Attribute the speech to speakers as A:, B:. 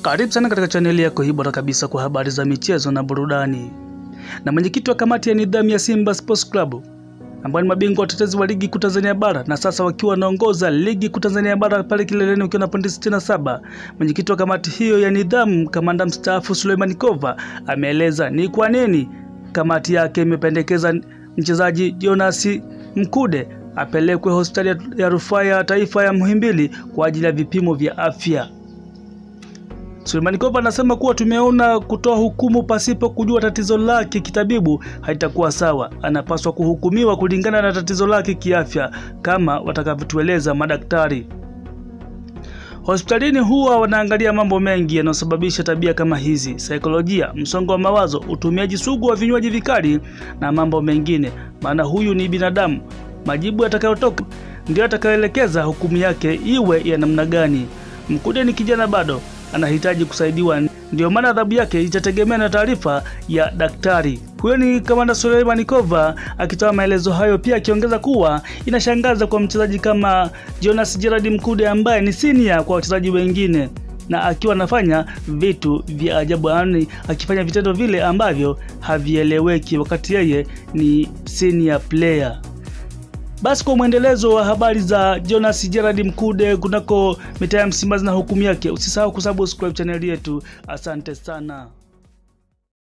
A: Karibu sana katika chaneli yako hii bora kabisa kwa habari za michezo na burudani. Na mwenyekiti wa kamati ya nidhamu ya Simba Sports Club ambao ni mabingwa watetezi wa ligi kuu Tanzania bara na sasa wakiwa wanaongoza ligi kuu Tanzania bara pale kileleni wakiwa na pointi 67. Mwenyekiti wa kamati hiyo ya nidhamu, kamanda mstaafu Suleiman Kova ameeleza ni kwa nini kamati yake imependekeza mchezaji Jonas Mkude apelekwe hospitali ya rufaa ya taifa ya Muhimbili kwa ajili ya vipimo vya afya. Suleiman Kova anasema kuwa tumeona kutoa hukumu pasipo kujua tatizo lake kitabibu haitakuwa sawa. Anapaswa kuhukumiwa kulingana na tatizo lake kiafya kama watakavyotueleza madaktari. Hospitalini huwa wanaangalia mambo mengi yanayosababisha tabia kama hizi: saikolojia, msongo wa mawazo, utumiaji sugu wa vinywaji vikali na mambo mengine, maana huyu ni binadamu. Majibu yatakayotoka ndio yatakayoelekeza hukumu yake iwe ya namna gani. Mkude ni kijana bado anahitaji kusaidiwa, ndio maana adhabu yake itategemea na taarifa ya daktari. Huyo ni kamanda Suleiman Kova akitoa maelezo hayo, pia akiongeza kuwa inashangaza kwa mchezaji kama Jonas Gerard Mkude ambaye ni senior kwa wachezaji wengine na akiwa anafanya vitu vya ajabu, yaani akifanya vitendo vile ambavyo havieleweki wakati yeye ni senior player. Basi kwa mwendelezo wa habari za Jonas Gerard Mkude kunako mitaa ya Msimbazi na hukumu yake, usisahau kusubscribe chaneli yetu. Asante sana.